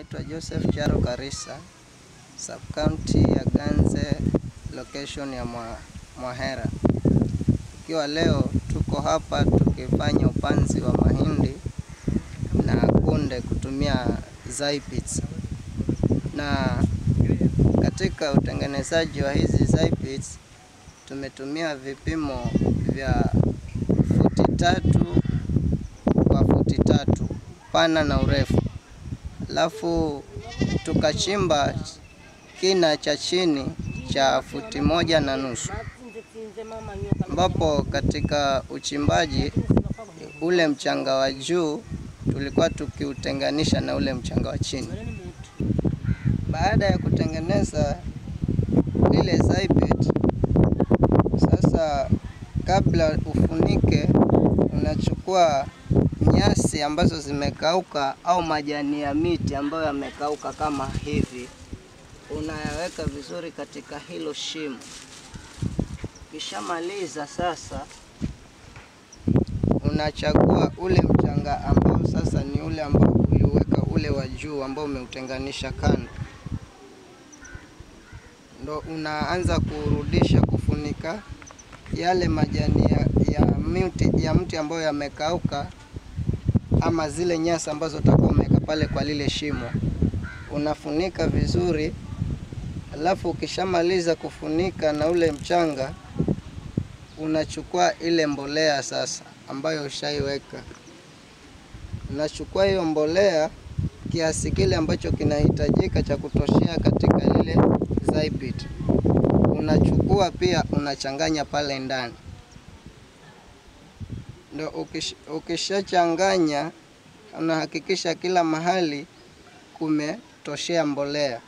naitwa Joseph Charo Karisa, sub county ya Ganze, location ya Mwa, Mwahera. Ikiwa leo tuko hapa tukifanya upanzi wa mahindi na kunde kutumia Zypits, na katika utengenezaji wa hizi Zypits tumetumia vipimo vya futi tatu kwa futi tatu pana na urefu, alafu tukachimba kina cha chini cha futi moja na nusu, ambapo katika uchimbaji ule mchanga wa juu tulikuwa tukiutenganisha na ule mchanga wa chini. Baada ya kutengeneza ile Zypit, sasa kabla ufunike, unachukua nyasi ambazo zimekauka au majani ya miti ambayo yamekauka kama hivi, unayaweka vizuri katika hilo shimo. Ukishamaliza sasa, unachagua ule mchanga ambao sasa ni ule ambao uliweka ule wa juu ambao umeutenganisha kando, ndo unaanza kurudisha kufunika yale majani ya, ya mti ya mti ambayo yamekauka ama zile nyasi ambazo utakuwa umeweka pale kwa lile shimo, unafunika vizuri. Alafu ukishamaliza kufunika na ule mchanga, unachukua ile mbolea sasa ambayo ushaiweka, unachukua hiyo mbolea kiasi kile ambacho kinahitajika cha kutoshea katika lile Zypit, unachukua pia unachanganya pale ndani ndo ukish, ukishachanganya unahakikisha kila mahali kumetoshea mbolea.